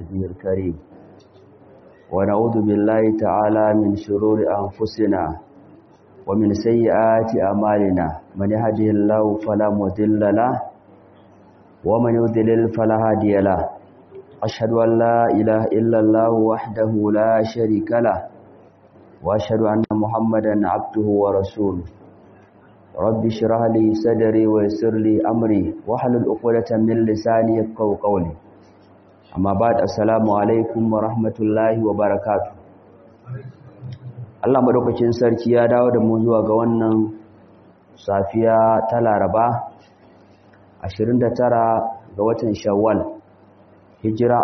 وجهه الكريم ونعوذ بالله تعالى من شرور أنفسنا ومن سيئات أعمالنا من يهده الله فلا مضل له ومن يضلل فلا هادي له أشهد أن لا إله إلا الله وحده لا شريك له وأشهد أن محمدا عبده ورسوله رب اشرح لي صدري ويسر لي أمري واحلل عقدة من لساني يفقهوا قولي amma ba da assalamu alaikum wa rahmatullahi wa barakatu Allah madaukakin sarki ya dawo da mu zuwa ga wannan safiya ta laraba 29 ga watan shawwal hijira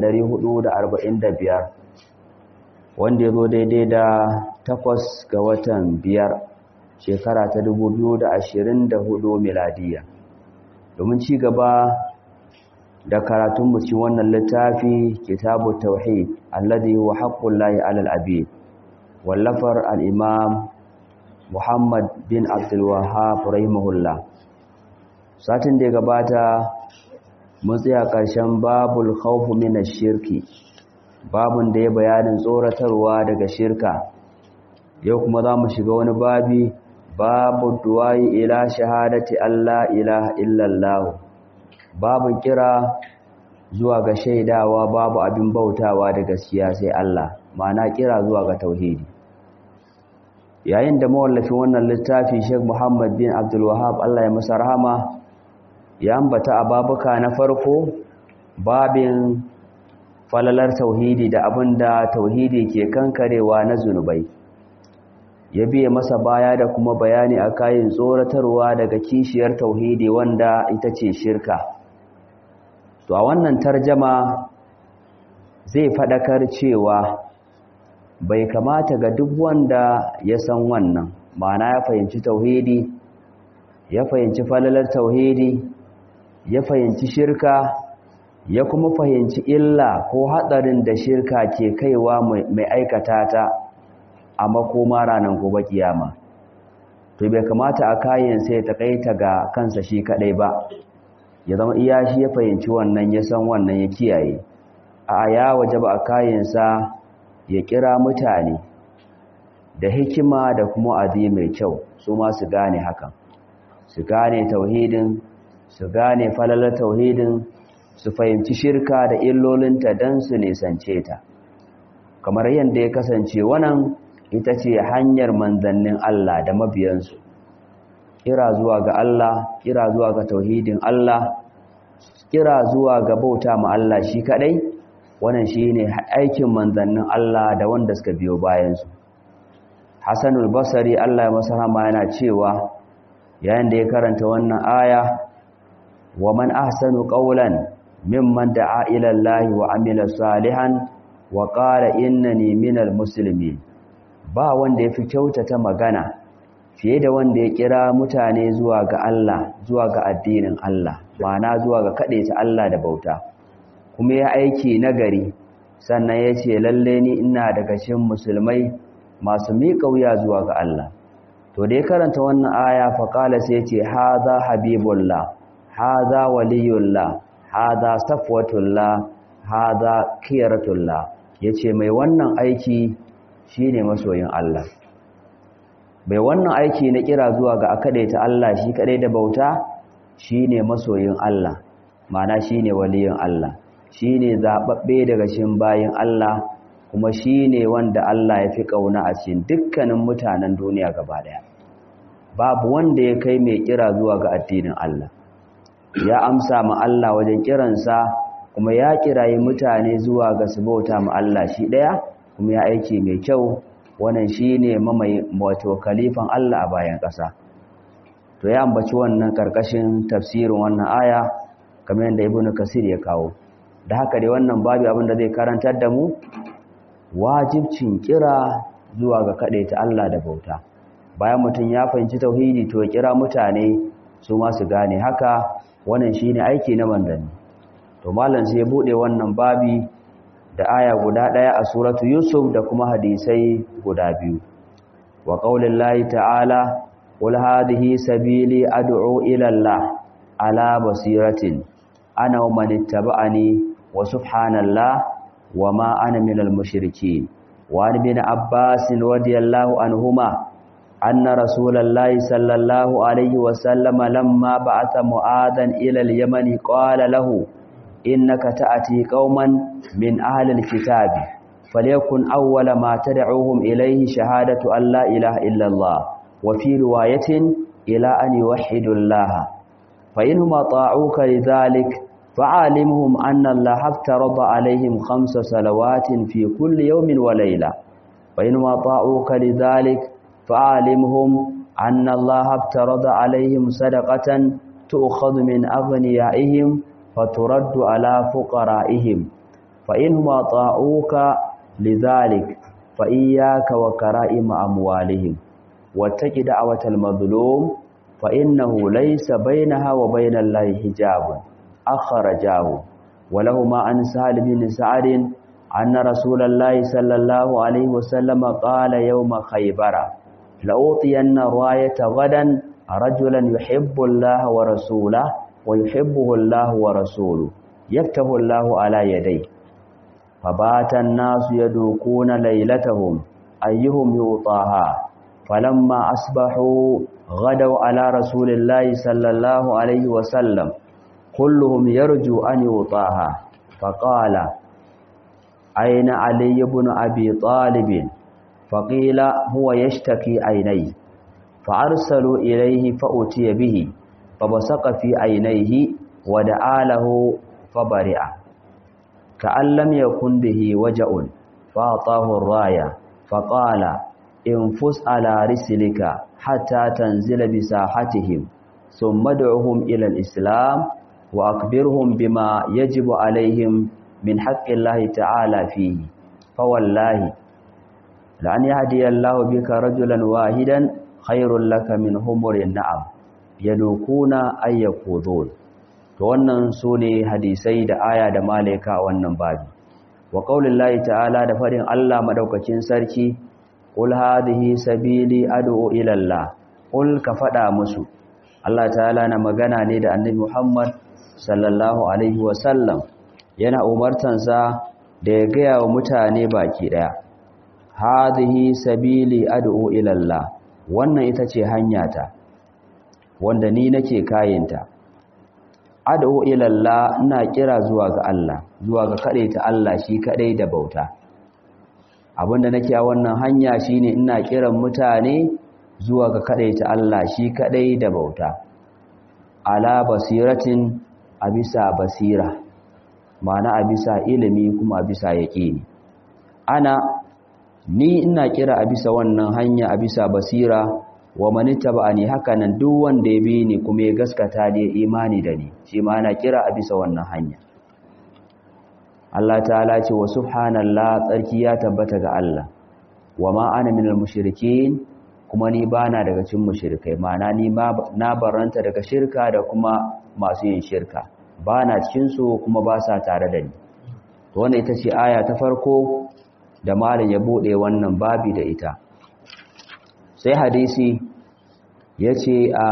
1445 wanda ya zo daidai da 8 ga watan biyar shekara ta 2024 miladiya domin ci gaba da karatun mu cikin wannan littafi kitabu tauhid alladhi huwa haqqullahi 'alal abid wallafar al-imam Muhammad bin Abdul Wahhab rahimahullah satin da ya gabata mun tsaya ƙarshen babul khawf min ash-shirki babun da ya bayanin tsoratarwa daga shirka yau kuma za mu shiga wani babi babu duwayi ila shahadati Allah ilaha illallah babu kira zuwa ga shaidawa babu abin bautawa da gaskiya sai Allah ma'ana kira zuwa ga tauhidi yayin da mawallafin wannan littafi Sheikh Muhammad bin Abdul Wahhab Allah ya masa rahama ya ambata a babuka na farko babin falalar tauhidi da abinda tauhidi ke kankarewa na zunubai ya biye masa baya da kuma bayani a kayan tsoratarwa daga kishiyar tauhidi wanda ita ce shirka to a wannan tarjama zai faɗakar cewa bai kamata ga duk wanda ya san wannan ma'ana ya fahimci tauhidi ya fahimci falalar tauhidi ya fahimci shirka ya kuma fahimci illa ko haɗarin da shirka ke kaiwa mai aikata ta a makoma ranar gobe kiyama to bai kamata a kayan sai ta kaita ga kansa shi kadai ba ya zama iya shi ya fahimci wannan ya san wannan ya kiyaye a ya waje ba a kayansa ya kira mutane da hikima da kuma adi mai kyau su ma su gane hakan su gane tauhidin su gane falalar tauhidin su fahimci shirka da illolinta don su nisance ta kamar yadda ya kasance wannan ita ce hanyar manzannin Allah da mabiyansu kira zuwa ga Allah kira zuwa ga tauhidin Allah kira zuwa ga bauta ma Allah shi kadai wannan shine aikin manzannin Allah da wanda suka biyo bayan su Hassanul Basri Allah ya masa rahama yana cewa yayin da ya karanta wannan aya wa man ahsanu qawlan mimman da'a ila Allah wa amila salihan wa qala innani minal muslimin ba wanda ya fi kyautata magana fiye da wanda ya kira mutane zuwa ga Allah zuwa ga addinin Allah ma'ana zuwa ga ta Allah da bauta kuma ya aiki nagari sannan ya ce lalle ni ina daga cikin musulmai masu miƙa wuya zuwa ga Allah to da ya karanta wannan aya fa qala sai ce hadha habibullah hadha waliyullah hadha safwatullah hadha khiyaratullah yace mai wannan aiki shi ne masoyin Allah bai wannan aiki na kira zuwa ga ta Allah shi kadai da bauta shi ne masoyin Allah mana shi ne waliyin Allah shi ne zaɓaɓɓe daga cikin bayin Allah kuma shi ne wanda Allah ya fi ƙauna a cikin dukkanin mutanen duniya gaba ɗaya babu wanda ya kai mai kira zuwa ga addinin Allah ya amsa ma Allah wajen kiransa kuma ya kirayi mutane zuwa ga su bauta ma Allah shi ɗaya kuma ya aiki mai kyau wannan shine mamaye wato kalifan Allah a bayan ƙasa to ya ambaci wannan karkashin tafsirin wannan aya kamar yadda Ibn Kasir ya kawo da haka dai wannan babu abin da zai karantar da mu wajibcin kira zuwa ga ta Allah da bauta bayan mutum ya fahimci tauhidi to ya kira mutane su ma su gane haka wannan shine aiki na manzanni to malam sai ya bude wannan babi da aya guda ɗaya a suratu Yusuf da kuma hadisai guda biyu. Wa ƙaunin layi ta'ala, Wal hadihi sabili ad'u ila Allah ala basiratin ana wa man ittaba'ani wa subhanallah وما أنا من المشركين وعن ابن عباس رضي الله عنهما أن رسول الله صلى الله عليه وسلم لما بعث معاذا إلى اليمن قال له إنك تأتي قوما من أهل الكتاب فليكن أول ما تدعوهم إليه شهادة أن لا إله إلا الله وفي رواية إلى أن يوحدوا الله فإنهم أطاعوك لذلك فعالمهم أن الله افترض عليهم خمس صلوات في كل يوم وليلة فإنهم أطاعوك لذلك فعالمهم أن الله افترض عليهم صدقة تؤخذ من أغنيائهم فترد على فقرائهم فإنهم أطاعوك لذلك فإياك وكرائم أموالهم واتق دعوة المظلوم فإنه ليس بينها وبين الله حجاب أخرجاه ولهما عن سهل بن سعد أن رسول الله صلى الله عليه وسلم قال يوم خيبر لأوطين الراية غدا رجلا يحب الله ورسوله ويحبه الله ورسوله يفتح الله على يديه فبات الناس يدوكون ليلتهم أيهم يوطاها فلما أصبحوا غدوا على رسول الله صلى الله عليه وسلم كلهم يرجو أن يوطاها فقال أين علي بن أبي طالب فقيل هو يشتكي عينيه فأرسلوا إليه فأتي به فبصق في عينيه ودعا له فبرئ كأن لم يكن به وجع فأعطاه الراية فقال انفس على رسلك حتى تنزل بساحتهم ثم ادعهم إلى الإسلام وأكبرهم بما يجب عليهم من حق الله تعالى فيه فوالله لأن يهدي الله بك رجلا واحدا خير لك من همر النعم يدوكون أن يقوذون wannan su ne hadisai da aya da malaika wannan babi wa qaulillahi ta'ala da farin Allah madaukakin sarki qul hadhihi sabili ad'u ila Allah qul ka fada musu Allah ta'ala na magana ne da annabi Muhammad sallallahu alaihi wa sallam yana umartansa da ya gaya wa mutane baki daya hadhihi sabili ad'u ila Allah wannan ita ce hanyata wanda ni nake kayinta ad'u ila Allah ina kira zuwa ga Allah zuwa ga ta Allah shi kadai da bauta abinda nake a wannan hanya shine ina kiran mutane zuwa ga ta Allah shi kadai da bauta ala basiratin a bisa basira ma'ana a bisa ilimi kuma a bisa yaqini ana ni ina kira a bisa wannan hanya a bisa basira wa manita ba ni haka nan duk wanda ya bi ni kuma ya gaskata ne imani da ni shi ma ana kira a bisa wannan hanya Allah ta'ala ce wa subhanallah tsarki ya tabbata ga Allah wa ma ana minal mushrikin kuma ni bana daga cikin mushrikai ma'ana ni ma na baranta daga shirka da kuma masu yin shirka bana cikin su kuma ba sa tare da ni to wannan ita ce aya ta farko da malam ya bude wannan babi da ita sai hadisi ya ce a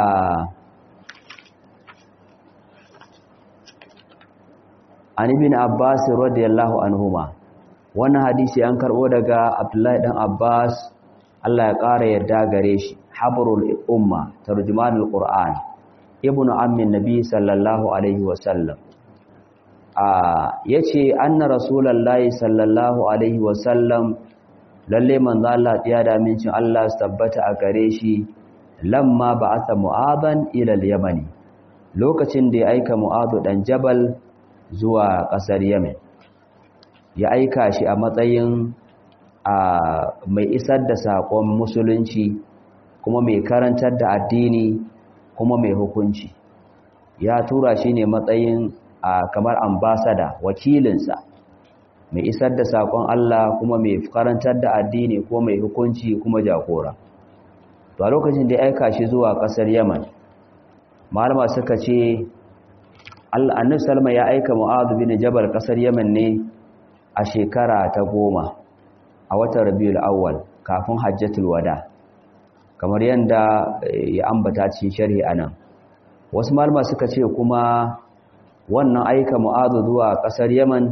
anibin abbas radiyallahu anhuma wannan hadisi an karbo daga abdullahi dan abbas Allah ya ƙara yarda gare shi habrul umma tarjumanul qur'an ibnu ammin nabi sallallahu alaihi wasallam a yace anna rasulullahi sallallahu alaihi wasallam lalle manzo Allah ya da amincin Allah su tabbata a gare shi lamma ba'atha mu'adan ila al-yamani lokacin da ya aika mu'adu dan jabal zuwa kasar yemen ya aika shi a matsayin a mai isar da sakon musulunci kuma mai karantar da addini kuma mai hukunci ya tura shi ne matsayin a kamar ambasada wakilinsa mai isar da sakon Allah kuma mai karantar da addini ko mai hukunci kuma jagora to a lokacin da ya aika shi zuwa kasar Yaman malama suka ce Allah annabi Salma ya aika Mu'adh bin Jabal kasar Yaman ne a shekara ta goma a watan Rabiul Awwal kafin Hajjatul Wada kamar yanda ya ambata cikin sharhi anan wasu malama suka ce kuma wannan aika Mu'adh zuwa kasar Yaman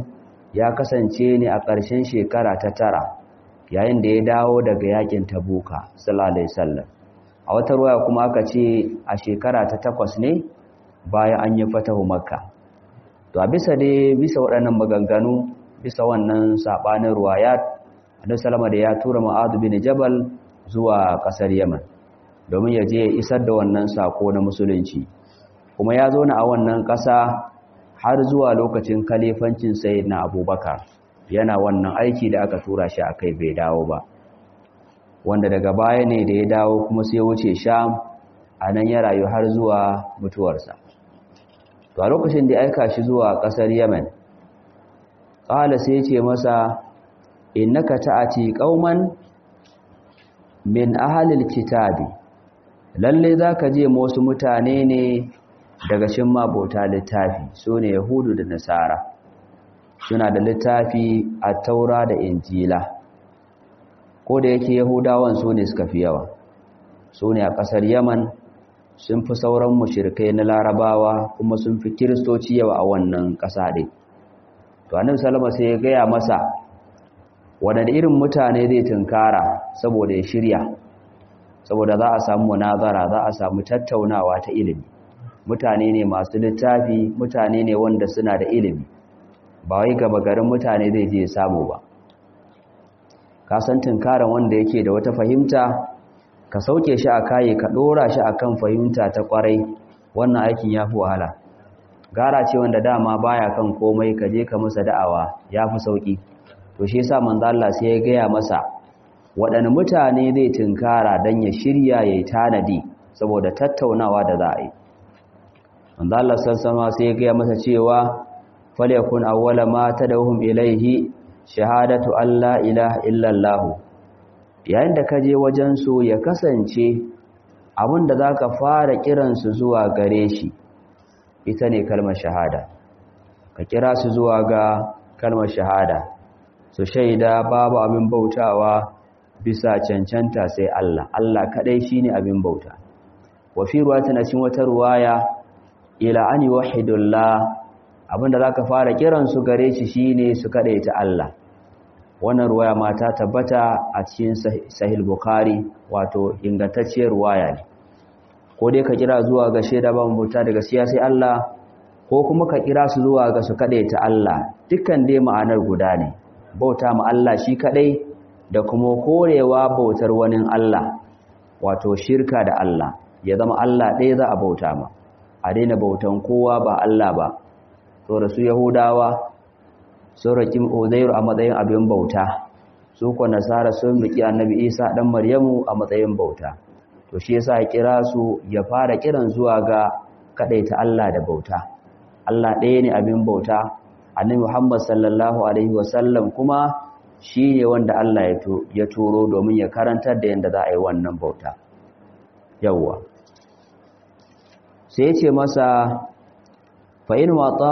ya kasance ne a ƙarshen shekara ta tara yayin da ya dawo daga yakin tabuka sallallahu alaihi wasallam a wata ruwaya kuma aka ce a shekara ta takwas ne bayan an yi fatahu makka to a bisa dai bisa waɗannan maganganu bisa wannan sabanin ruwayat annabi sallama da ya tura ma'adu bin jabal zuwa ƙasar yaman domin ya je ya isar da wannan sako na musulunci kuma ya zo na a wannan ƙasa har zuwa lokacin kalifancin sai na abubakar yana wannan aiki da aka tura shi a kai bai dawo ba wanda daga baya ne da ya dawo kuma sai wuce sham a nan ya rayu har zuwa mutuwarsa to a lokacin da aika shi zuwa ƙasar yemen ƙala sai ce masa innaka ta'ati qauman min ahlil kitabi lalle zaka je wasu mutane ne daga cikin mabota littafi sune yahudu da nasara suna da littafi a taura da injila ko da yake yahudawan su ne suka fi yawa su ne a ƙasar yaman sun fi sauran mushirikai na larabawa kuma sun fi kiristoci yawa a wannan ƙasa ɗin to annabi salama sai ya gaya masa wadanda irin mutane zai tunkara saboda ya shirya saboda za a samu munazara za a samu tattaunawa ta ilimi mutane ne masu littafi mutane ne wanda suna da ilimi ba wai gaba garin mutane zai je samu ba ka san tunkaran wanda yake da wata fahimta ka sauke shi a kayi ka dora shi akan fahimta ta kwarai wannan aikin ya fi wahala gara ce wanda dama baya kan komai ka je ka masa da'awa ya fi sauki to shi yasa manzo Allah sai ya gaya masa waɗanne mutane zai tunkara dan ya shirya yayi tanadi saboda tattaunawa da za a yi manzo Allah sallallahu sai ya gaya masa cewa falyakun awwala ma tadawhum ilaihi shahadatu alla ilaha illallah yayin da ka je wajen su ya kasance abinda zaka fara kiran su zuwa gare shi ita ne kalmar shahada ka kira su zuwa ga kalmar shahada su shaida babu abin bautawa bisa cancanta sai Allah Allah kadai shine abin bauta wa fi ruwayatin cikin wata ruwaya ila an yuwahidullah abinda zaka fara kiran su gare shi shine su ta Allah wannan ruwaya ma ta tabbata a cikin sahih bukhari wato ingantacciyar ruwaya ne ko dai ka kira zuwa ga shaida ba bauta daga siya sai Allah ko kuma ka kira su zuwa ga su ta Allah dukkan dai ma'anar guda ne bauta ma Allah shi kadai da kuma korewa bautar wani Allah wato shirka da Allah ya zama Allah ɗaya za a bauta ma a daina bautan kowa ba Allah ba so da su Yahudawa sun raki Uzairu a matsayin abin bauta su kuwa Nasara sun riki Annabi Isa dan Maryamu a matsayin bauta to shi yasa ya kira su ya fara kiran zuwa ga kadaita Allah da bauta Allah ɗaya ne abin bauta Annabi Muhammad sallallahu alaihi wasallam kuma shi ne wanda Allah ya turo domin ya karantar da yadda za a yi wannan bauta yawwa sai ce masa fa'in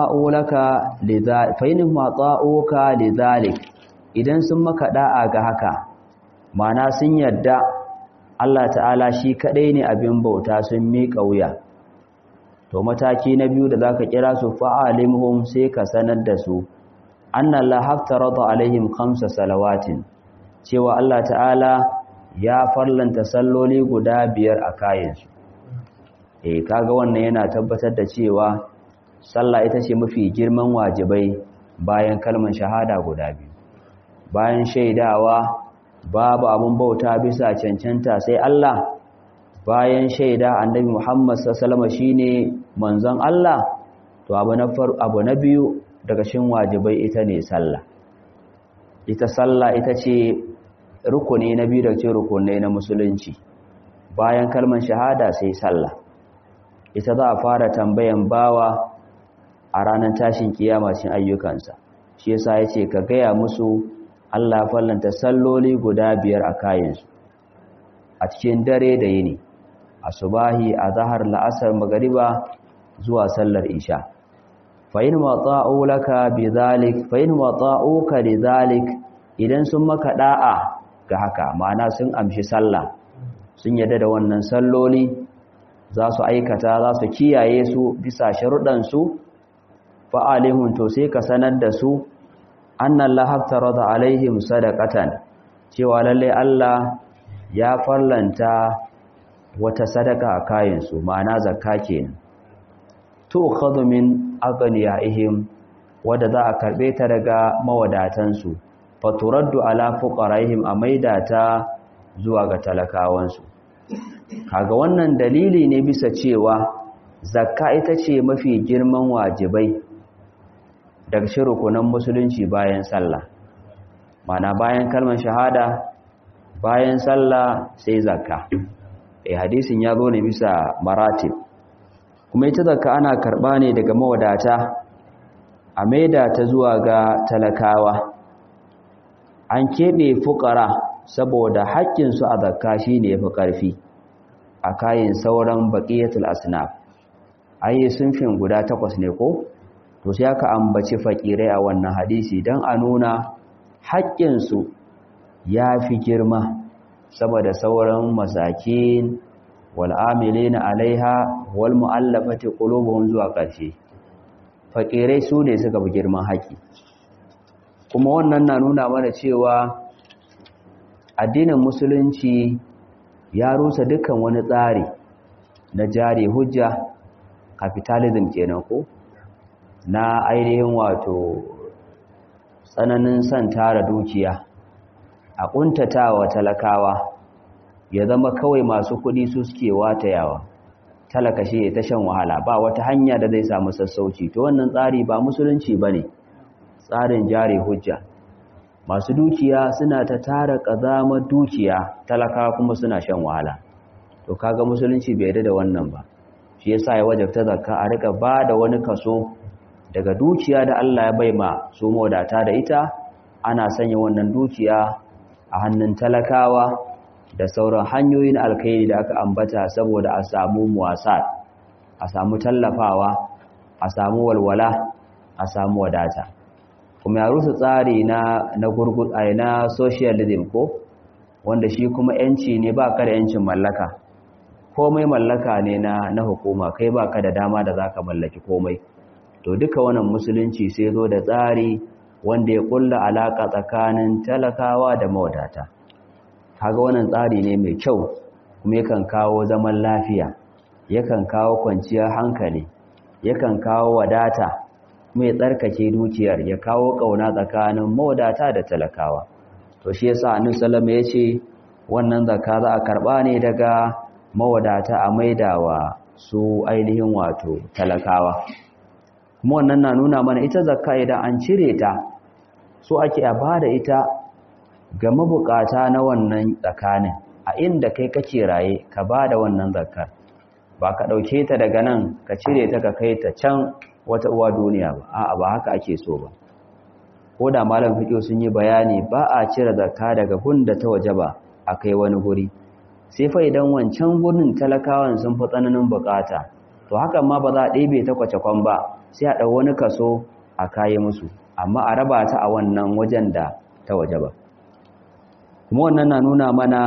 matsa'uka lidhalik idan sun maka da'a ga haka mana sun yadda Allah ta'ala shi kaɗai ne abin bauta sun miƙa wuya to mataki na biyu da za ka kira su fa'alimhum sai ka sanar da su anna la haftarada alaihim khamsa salawatin cewa Allah ta'ala ya farlanta salloli guda biyar a kayansu eh kaga wannan yana tabbatar da cewa sallah ita ce mafi girman wajibai bayan kalmar shahada guda biyu bayan shaidawa babu abun bauta bisa cancanta sai Allah bayan shaida annabi Muhammad sallallahu alaihi shine manzon Allah to abu na abu na biyu daga cikin wajibai ita ne sallah ita sallah ita ce rukuni na biyu daga cikin rukunai na musulunci bayan kalmar shahada sai sallah ita za a fara tambayan bawa a ranar tashin kiyama cikin ayyukansa shi yasa yace ka gaya musu Allah fallanta salloli guda biyar a kayansu a cikin dare da yini asubahi azhar la'asar magariba zuwa sallar isha fa'in matsa'u laka bi zalik fa'in matsa'uka li zalik idan sun maka da'a ga haka ma'ana sun amshi sallah sun yadda da wannan salloli za su aikata za su kiyaye su bisa sharuɗansu fa'alihun to sai ka sanar da su anna Allah haftarada alaihim sadaqatan cewa lalle Allah ya farlanta wata sadaka a kayansu ma'ana zakka kenan tu'khadhu min aghniyaihim wadda za a karbe ta daga mawadatansu faturaddu ala fuqaraihim a maida ta zuwa ga talakawansu kaga wannan dalili ne bisa cewa zakka ita ce mafi girman wajibai daga shirukunan musulunci bayan sallah mana bayan kalmar shahada bayan sallah sai zakka eh hadisin ya zo ne bisa maratib kuma ita zakka ana karba ne daga mawadata a maida ta zuwa ga talakawa an keɓe fukara saboda haƙƙinsu a zakka shi ne ya fi ƙarfi a kayan sauran baƙiyatul asnaf ayi sunfin guda takwas ne ko to sai aka ambaci faƙirai a wannan hadisi don a nuna haƙƙinsu ya fi girma saboda sauran masakin wal'amilina alaiha wal mu'allafati qulubuhum zuwa ƙarshe fakirai su ne suka fi girman haƙi kuma wannan na nuna mana cewa addinin musulunci ya rusa dukkan wani tsari na jari hujja capitalism kenan ko na ainihin wato tsananin son tara dukiya a ƙuntatawa talakawa ya zama kawai masu kuɗi su suke watayawa talaka shi ta shan wahala ba wata hanya da zai samu sassauci to wannan tsari ba musulunci ba ne tsarin jari hujja masu dukiya suna ta tara ƙazamar dukiya talaka kuma suna shan wahala to kaga musulunci bai yarda da wannan ba shi yasa ya wajabta zakka a rika ba da wani kaso daga dukiya da Allah ya bai ma su mawadata da ita ana sanya wannan dukiya a hannun talakawa da sauran hanyoyin alkhairi da aka ambata saboda a samu muwasat a samu tallafawa a samu walwala a samu wadata kuma ya rusa tsari na na gurgur ai na socialism ko wanda shi kuma yanci ne ba ka da yancin mallaka komai mallaka ne na na hukuma kai ba ka da dama da zaka mallaki komai to duka wannan musulunci sai zo da tsari wanda ya kulla alaka tsakanin talakawa da mawadata kaga wannan tsari ne mai kyau kuma yakan kawo zaman lafiya yakan kawo kwanciyar hankali yakan kawo wadata mai tsarkake dukiyar ya kawo kauna tsakanin mawadata da talakawa to shi yasa annabi sallama yace wannan zakka za a karba ne daga mawadata a maidawa su ainihin wato talakawa kuma wannan na nuna mana ita zakka idan an cire ta so ake a bada ita ga mabukata na wannan tsakanin a inda kai kake raye ka ba da wannan zakar ba ka ɗauke ta daga nan ka cire ta ka kai ta can wata uwa duniya ba a'a ba haka ake so ba ko da malam fiƙo sun yi bayani ba a cire zakka daga gunda ta waje ba a kai wani guri sai fa idan wancan gurin talakawan sun fi tsananin bukata to hakan ma ba za a ɗebe ta kwace-kwan ba sai a ɗau wani kaso a kayi musu amma a raba ta a wannan wajen da ta waje ba kuma wannan na nuna mana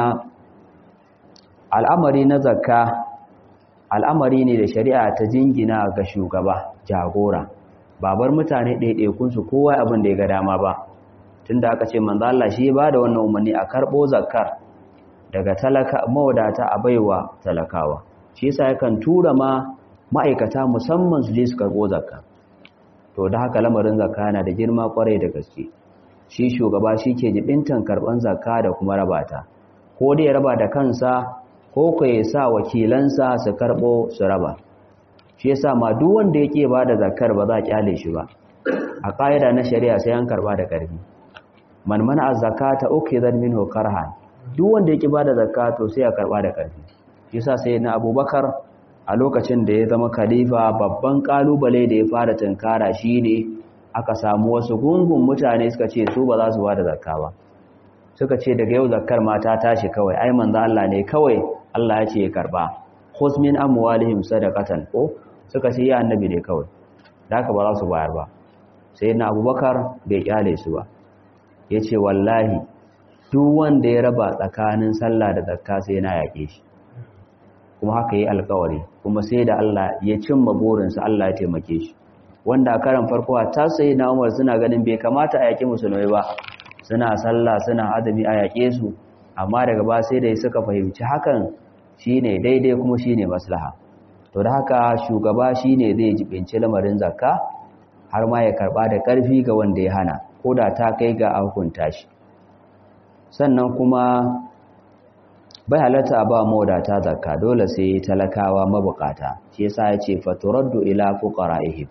al'amari na zakka al'amari ne da shari'a ta jingina ga shugaba jagora babar mutane ɗaiɗaikunsu kowa abin da ya ga dama ba tunda aka ce manzo Allah shi ba da wannan umarni a karɓo zakkar daga talaka mawadata a baiwa talakawa shi yasa yakan tura ma ma'aikata musamman su je su karɓo zakka to da haka lamarin zakka yana da girma kwarai da gaske shi shugaba shi ke jibintan karɓan zakka da kuma rabata ko dai ya raba da kansa ko ku ya sa wakilansa su karɓo su raba shi yasa ma duk wanda yake ba da zakkar ba za a kyale shi ba a ƙa'ida na shari'a sai an karɓa da ƙarfi man mana az-zakata ukhidan minhu karhan duk wanda yake ba da zakka to sai a karɓa da ƙarfi shi yasa sai na Abubakar a lokacin da ya zama khalifa babban kalubale da ya fara tunkara shine aka samu wasu gungun mutane suka ce su ba za su ba da zakka ba suka ce daga yau zakkar mata tashi kawai ai manzo Allah ne kawai Allah ya ce ya karba khuz min amwalihim sadaqatan ko suka ce ya annabi ne kawai da haka ba za su bayar ba sai na Abubakar bai kyale su ba yace wallahi duk wanda ya raba tsakanin sallah da zakka sai na yake shi kuma haka yi alkawari kuma sai da Allah ya cimma burinsa Allah ya taimake shi wanda a karan farko ta sai na umar suna ganin bai kamata a yaƙi musulmai ba suna sallah suna azumi a yaƙe su amma daga ba sai da suka fahimci hakan shine daidai kuma shine maslaha to da haka shugaba shine zai jibinci lamarin zakka har ma ya karba da ƙarfi ga wanda ya hana ko da ta kai ga hukunta shi sannan kuma bai halatta a ba mawadata zakka dole sai talakawa mabukata shi yasa ya ce faturaddu ila fuqara'ihim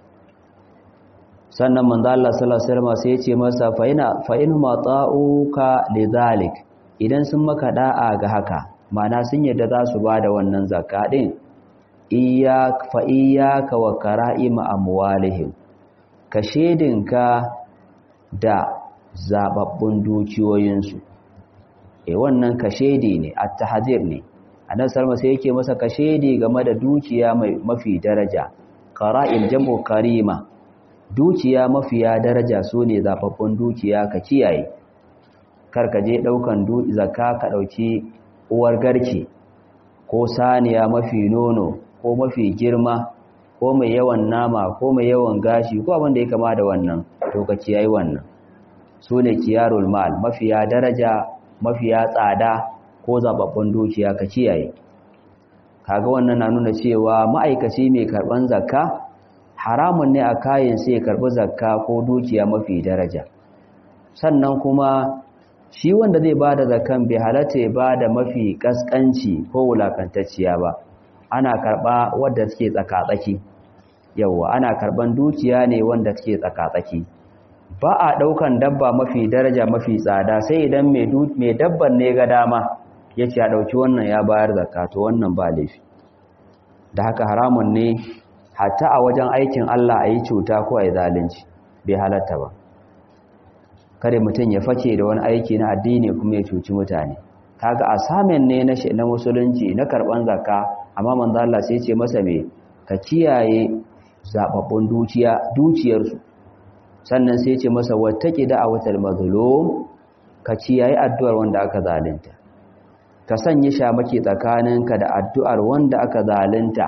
sannan manzo Allah sallallahu alaihi wasallam sai ya ce masa fa ina fa in mata'uka lidhalik idan sun maka da'a ga haka ma'ana sun yadda za su bada wannan zakka din iyyak fa iyyaka wa kara'ima amwalihim ka shedinka da zababbun dukiyoyinsu e wannan kashedi ne at-tahzir ne annabi sallallahu sai yake masa kashedi game da dukiya mai mafi daraja qara'il jam'u karima dukiya mafiya daraja sune zababbun dukiya ka kiyaye kar ka je daukan zakka ka dauki uwar garke ko saniya mafi nono ko mafi girma ko mai yawan nama ko mai yawan gashi ko abin da ya kama da wannan to ka kiyaye wannan sune kiyarul mal mafiya daraja mafiya tsada ko zababbun dukiya ka kiyaye kaga wannan na nuna cewa ma'aikaci mai karban zakka haramun ne a kayan sai karbi zakka ko dukiya mafi daraja sannan kuma shi wanda zai bada zakkan bai halatta ya bada mafi kaskanci ko wulakantacciya ba ana karba wanda suke tsaka-tsaki yawa ana karban dukiya ne wanda suke tsaka-tsaki ba a ɗaukan dabba mafi daraja mafi tsada sai idan mai dabban ne ga dama ya ce a ɗauki wannan ya bayar zakka to wannan ba laifi da haka haramun ne hatta a wajen aikin Allah a yi cuta ko a yi zalunci bai halatta ba kare mutum ya fake da wani aiki na addini kuma ya cuci mutane kaga asamen ne na musulunci na karɓan zakka amma manzo Allah sai ce masa me ka kiyaye zababbun dukiya dukiyarsu sannan sai ce masa wattaki da'awatal mazlum ka kiyaye addu'ar wanda aka zalunta ka sanya shamaki tsakaninka da addu'ar wanda aka zalunta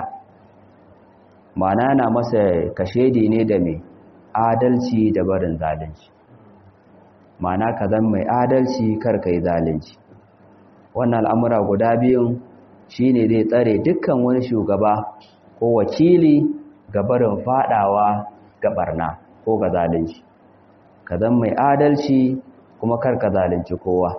mana na masa kashedi ne da mai adalci da barin zalunci mana ka zan mai adalci kar ka yi zalunci wannan al'amura guda biyun shine zai tsare dukkan wani shugaba ko wakili ga barin fadawa ga barna ko ga zalunci ka zan mai adalci kuma kar ka zalunci kowa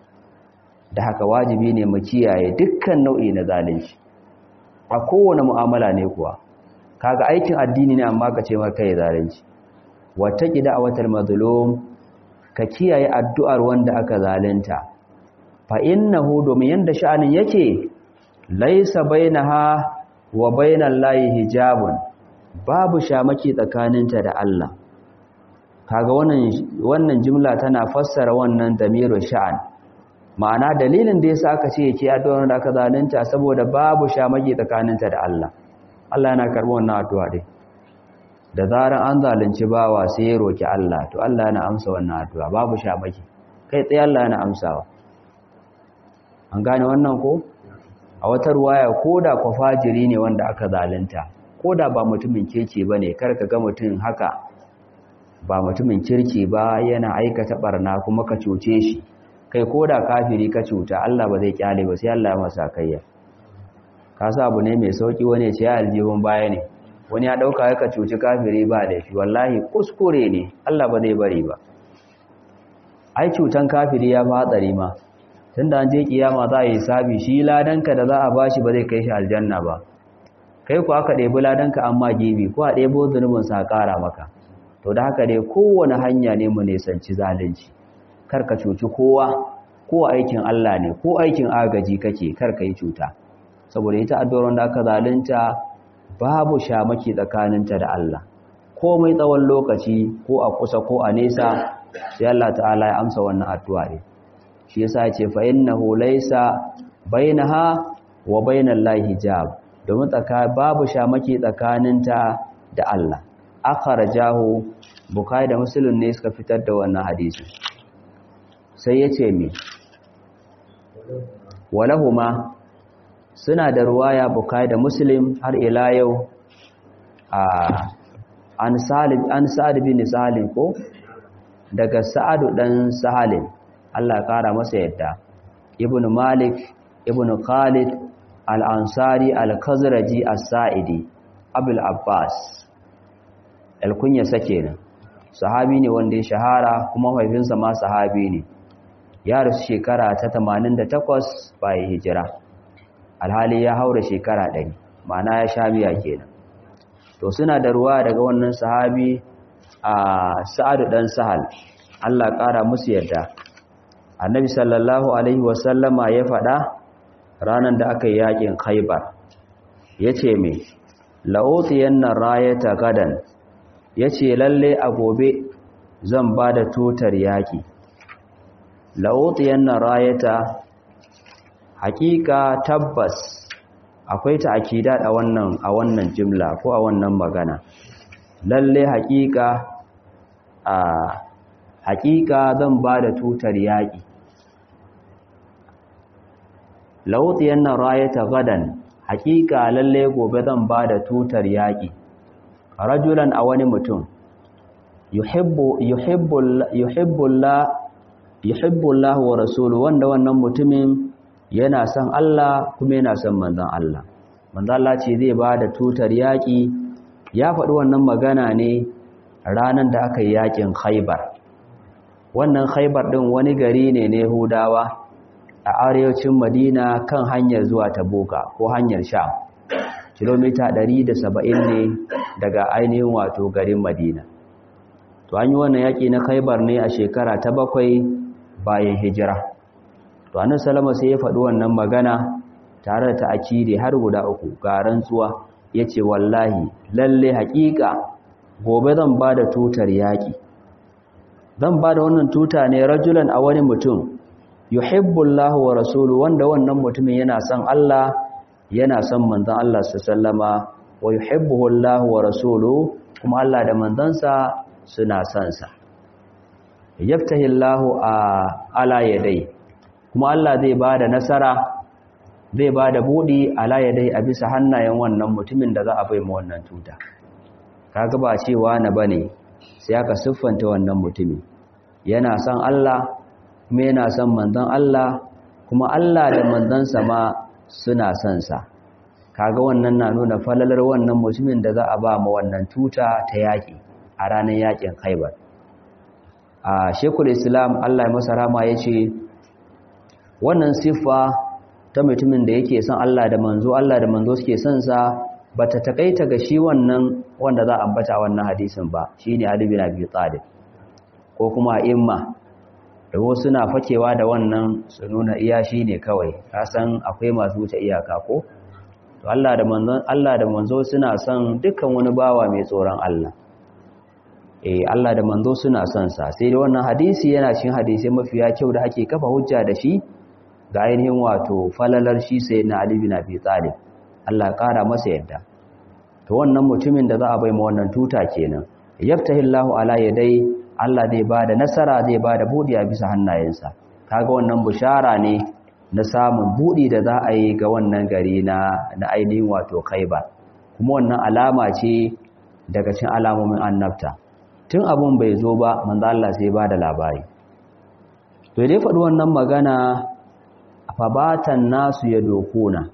da haka wajibi ne mu kiyaye dukkan nau'i na zalunci a kowane mu'amala ne kuwa kaga aikin addini ne amma ka ce mar kai zalunci wata kida a watar mazlum ka kiyaye addu'ar wanda aka zalunta fa innahu domin yanda sha'anin yake laisa bainaha wa bainal lahi hijabun babu shamaki tsakaninta da Allah kaga wannan wannan jimla tana fassara wannan damirul sha'an ma'ana dalilin da yasa aka ce yake addu'ar da aka zalunta saboda babu shamaki tsakaninta da Allah Allah yana karɓar wannan addu'a dai da zaran an zalunci bawa sai ya roki Allah to Allah yana amsa wannan addu'a babu shamaki kai tsaye Allah yana amsawa an gane wannan ko a wata ruwaya koda kwa fajiri ne wanda aka zalunta koda ba mutumin kirki bane kar ka ga mutum haka ba mutumin kirki ba yana aikata barna kuma ka cuce shi kai koda kafiri ka cuta Allah ba zai kyale ba sai Allah ya masa kayya ka sa abu ne mai sauki wani ce aljihun baya ne wani ya dauka ka cuci kafiri ba da shi wallahi kuskure ne Allah ba zai bari ba ai cutan kafiri ya fatsari ma tunda an je kiyama za a yi sabi shi ladanka da za a bashi ba zai kai shi aljanna ba kai ku aka ɗebi ladanka amma gibi ko a ɗebo zunubin sa ƙara maka to da haka dai kowane hanya ne mu nisanci zalunci kar ka cuci kowa ko aikin Allah ne ko aikin agaji kake kar ka yi cuta saboda ita addu'ar da aka zalunta babu shamaki tsakaninta da Allah komai tsawon lokaci ko a kusa ko a nesa sai Allah ta'ala ya amsa wannan addu'a ne shi yasa ya ce fa innahu laysa bainaha wa bainal lahi hijab domin tsaka babu shamaki tsakaninta da Allah akhrajahu bukhari da muslim ne suka fitar da wannan hadisi sai yace me walahuma suna da ruwaya bukhari da muslim har ila yau a an salim an sa'ad bin salim ko daga sa'adu dan salim Allah kara masa yadda ibn malik ibn khalid al-ansari al-khazraji as-sa'idi abul abbas al-kunya sake ne sahabi ne wanda ya shahara kuma mahaifinsa ma sahabi ne ya rasu shekara ta 88 bayan hijira alhali ya haura shekara 100 ma'ana ya sha miya kenan to suna da ruwa daga wannan sahabi a sa'adu dan sahal Allah ƙara musu yadda annabi sallallahu alaihi wasallama ya faɗa ranar da aka yi yakin khaibar ya ce mai la'otiyan nan rayata gadan ya ce lalle a gobe zan ba da tutar yaƙi la'otiyan nan rayata hakika tabbas akwai ta akida a wannan a wannan jimla ko a wannan magana lalle hakika a hakika zan ba da tutar yaƙi lautiyan nan rayata gadan hakika lalle gobe zan ba da tutar yaƙi rajulan a wani mutum yuhibbullah wa rasulu wanda wannan mutumin yana son Allah kuma yana son manzon Allah manzon Allah ce zai ba da tutar yaƙi ya faɗi wannan magana ne ranar da aka yi yaƙin khaibar wannan khaibar ɗin wani gari ne na yahudawa a arewacin madina kan hanyar zuwa tabuka ko hanyar sham kilomita 170 ne daga ainihin wato garin madina to an yi wannan yaƙi na khaibar ne a shekara ta bakwai bayan hijira to annabi salama sai ya faɗi wannan magana tare da ta'akidi har guda uku ga rantsuwa yace wallahi lalle haƙiƙa gobe zan ba da tutar yaƙi zan ba da wannan tuta ne rajulan a wani mutum yuhibbullahu wa rasulu wanda wannan mutumin yana son Allah yana son manzon Allah sallama wa yuhibbuhu Allah wa rasulu kuma Allah da manzansa suna son sa yaftahillahu ala yadai kuma Allah zai ba da nasara zai ba da buɗi ala yadai a bisa hannayen wannan mutumin da za a bai ma wannan tuta kaga ba cewa na bane sai aka siffanta wannan mutumin yana son Allah kuma yana son manzon Allah kuma Allah da manzansa ma suna son sa kaga wannan na nuna falalar wannan mutumin da za a ba ma wannan tuta ta yaki a ranar yakin Khaibar a Sheikhul Islam Allah ya masa rama yace wannan siffa ta mutumin da yake son Allah da manzo Allah da manzo suke son sa bata takaita ga shi wannan wanda za a ambata wannan hadisin ba shine Ali bin Abi Talib ko kuma imma da wasu na fakewa da wannan su nuna iya shine kawai ka san akwai masu wuce iyaka ko to Allah da manzo Allah da manzo suna son dukkan wani bawa mai tsoron Allah eh Allah da manzo suna son sa sai da wannan hadisi yana cikin hadisi mafiya kyau da ake kafa hujja da shi ga ainihin wato falalar shi sai na Ali bin Abi Talib Allah ƙara masa yadda to wannan mutumin da za a bai ma wannan tuta kenan yaftahillahu ala yadai Allah zai bada nasara zai bada budi a bisa hannayensa kaga wannan bushara ne na samun budi da za a yi ga wannan gari na na ainihin wato Khaibar kuma wannan alama ce daga cikin alamomin annabta tun abun bai zo ba manzo Allah sai bada labari to dai faɗi wannan magana fabatan nasu ya dokuna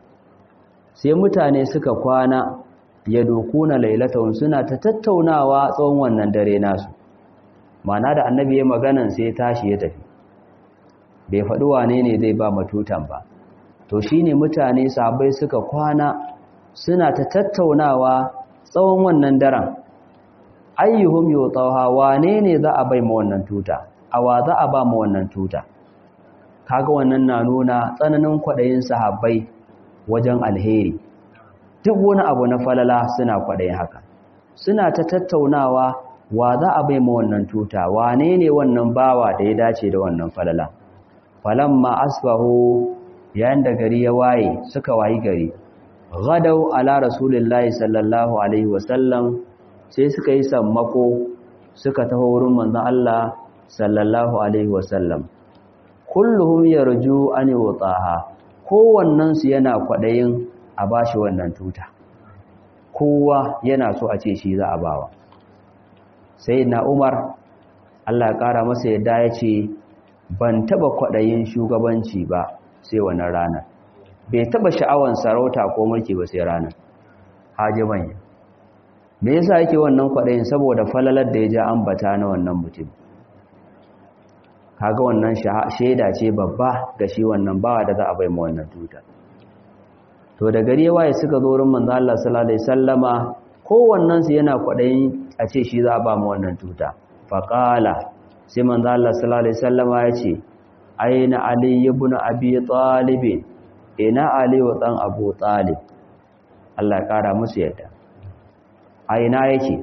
sai mutane suka kwana ya dokuna lailatun suna ta tattaunawa tsawon wannan dare nasu mana da annabi ya maganan sai ya tashi ya tafi bai faɗi wane ne zai ba matutan ba to shine mutane sabai suka kwana suna ta tattaunawa tsawon wannan daren ayyuhum yutawha wane ne za a bai ma wannan tuta awa za a ba ma wannan tuta kaga wannan na nuna tsananin kwaɗayin sahabbai wajen alheri duk wani abu na falala suna kwaɗayin haka suna ta tattaunawa wa za a bai ma wannan tuta wane ne wannan bawa da ya dace da wannan falala falamma asbahu yayin da gari ya waye suka wayi gari gadau ala rasulillahi sallallahu alaihi wasallam sai suka yi sammako suka taho wurin manzon Allah sallallahu alaihi wasallam kulluhum yarju an yutaha kowannen su yana kwadayin a bashi wannan tuta kowa yana so a ce shi za a bawa sai na umar allah ya ƙara masa yadda ya ce ban taba kwaɗayin shugabanci ba sai wannan ranar bai taba sha'awan sarauta ko mulki ba sai ranar haji manya me yasa yake wannan kwaɗayin saboda falalar da ya ja ambata na wannan mutum kaga wannan shaida ce babba ga shi wannan bawa da za a bai ma wannan tuta to da gari waye suka zo wurin manzo Allah sallallahu alaihi wasallama kowannen su yana kwadayin a ce shi za a ba mu wannan tuta faqala sai manzo Allah sallallahu alaihi wasallama ya ce aina ali ibn abi talib ina ali wa dan abu talib Allah ya kara musu yadda aina yake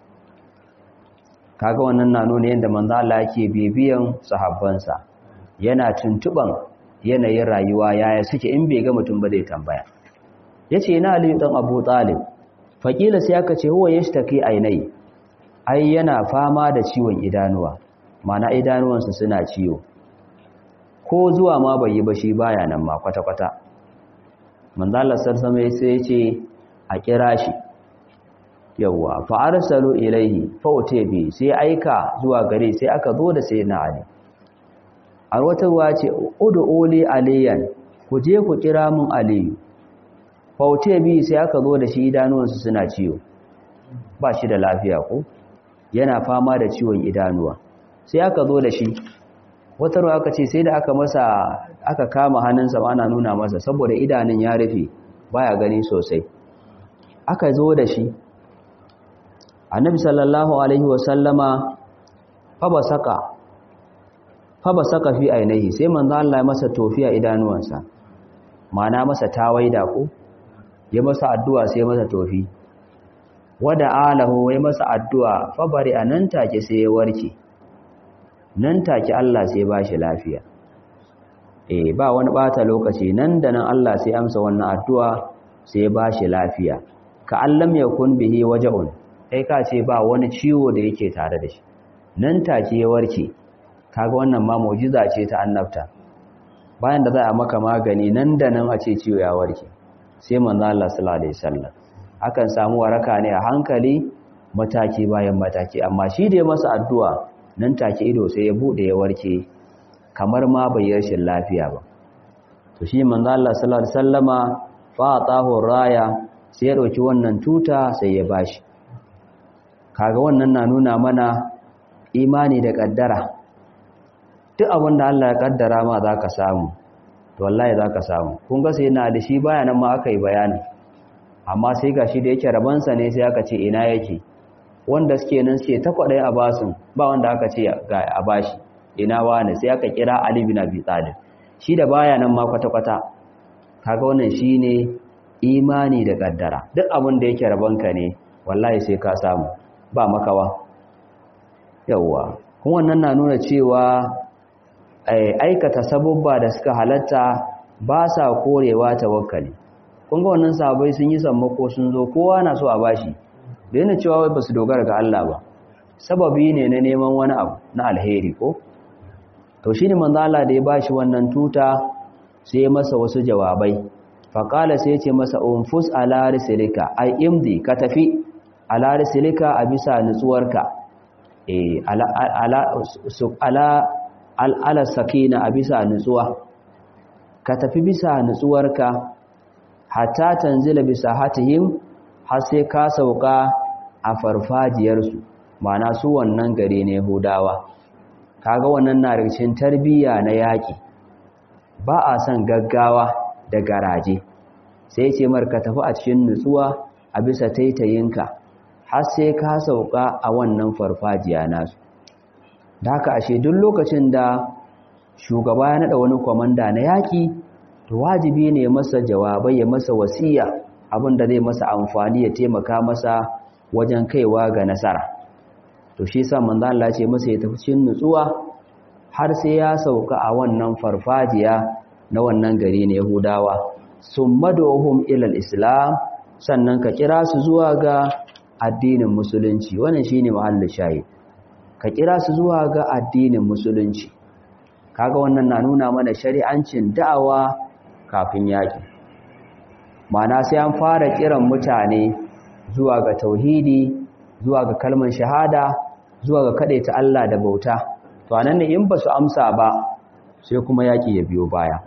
kaga wannan na nuna yadda manzo Allah yake bibiyan sahabbansa yana tuntuban yanayin rayuwa yaya suke in bai ga mutum ba zai tambaya yace ina Ali dan Abu Talib faqila sai aka ce huwa yashtaki ainai ai yana fama da ciwon idanuwa mana idanuwansa suna ciwo ko zuwa ma bai yi ba shi baya nan ma kwata kwata manzo Allah sallallahu alaihi sai yace a kira shi yawwa fa arsalu ilaihi fa utibi sai aika zuwa gare sai aka zo da sayyidina ali a wata ruwa ce ud'u li aliyan ku je ku kira mun aliyu fa utibi sai aka zo da shi idanuwansa suna ciwo ba shi da lafiya ko yana fama da ciwon idanuwa sai aka zo da shi wata ruwa aka ce sai da aka masa aka kama hannunsa ana nuna masa saboda idanun ya rufe baya gani sosai aka zo da shi annabi sallallahu alaihi wasallama fabasaka fabasaka fi ainihi sai manzo Allah ya masa tofiya idanuwansa mana masa tawaida ko ya masa addu'a sai masa tofi wada alahu ya masa addu'a fabari anan take sai ya warke nan take Allah sai ba shi lafiya eh ba wani bata lokaci nan da nan Allah sai amsa wannan addu'a sai ba shi lafiya ka allam yakun bihi waja'un kai ka ce ba wani ciwo da yake tare da shi nan take ya warke kaga wannan ma mu'jiza ce ta annabta bayan da za a maka magani nan da nan a ce ciwo ya warke sai manzo Allah sallallahu alaihi wasallam akan samu waraka ne a hankali mataki bayan mataki amma shi da ya masa addu'a nan take ido sai ya bude ya warke kamar ma bai rashin lafiya ba to shi manzo Allah sallallahu alaihi wasallama fa atahu raya sai ya dauki wannan tuta sai ya bashi kaga wannan na nuna mana imani da kaddara duk abin da Allah ya kaddara ma zaka samu to wallahi zaka samu kun ga sai na da shi bayanan ma aka yi bayani amma sai gashi da yake rabansa ne sai aka ce ina yake wanda suke nan suke ta kwadai a basun ba wanda aka ce ga a bashi ina wani sai aka kira Ali bin Abi Talib shi da baya nan ma kwata kwata kaga wannan shine imani da kaddara duk abin da yake rabanka ne wallahi sai ka samu ba makawa yawwa kuma wannan na nuna cewa aikata sabubba da suka halatta ba sa korewa tawakkali kun ga wannan sahabbai sun yi sammako sun zo kowa na so a bashi da yana cewa wai basu dogara ga Allah ba sababi ne na neman wani abu na alheri ko to shine manzo Allah da ya bashi wannan tuta sai masa wasu jawabai faqala sai ya ce masa unfus ala risilika ai imdi ka tafi ala risilika a bisa nutsuwarka eh ala ala ala ala sakina a bisa nutsuwa ka tafi bisa nutsuwarka hatta tanzila bisa hatihim har sai ka sauka a farfajiyarsu mana su wannan gare ne hudawa kaga wannan na rikicin tarbiyya na yaƙi ba a son gaggawa da garaje sai ce marka tafi a cikin nutsuwa a bisa taitayinka har sai ka sauka a wannan farfajiya nasu da haka ashe duk lokacin da shugaba ya naɗa wani kwamanda na yaƙi to wajibi ne masa jawabai ya masa wasiya abinda zai masa amfani ya taimaka masa wajen kaiwa ga nasara to shi sa manzo Allah ce masa ya tafi cikin nutsuwa har sai ya sauka a wannan farfajiya na wannan gari ne Yahudawa summaduhum ila islam sannan ka kira su zuwa ga addinin musulunci wannan shine mahallin shahid ka kira su zuwa ga addinin musulunci kaga wannan na nuna mana shari'ancin da'awa kafin yaƙi mana sai an fara kiran mutane zuwa ga tauhidi zuwa ga kalmar shahada zuwa ga ta Allah da bauta to anan ne in ba su amsa ba sai kuma yaki ya biyo baya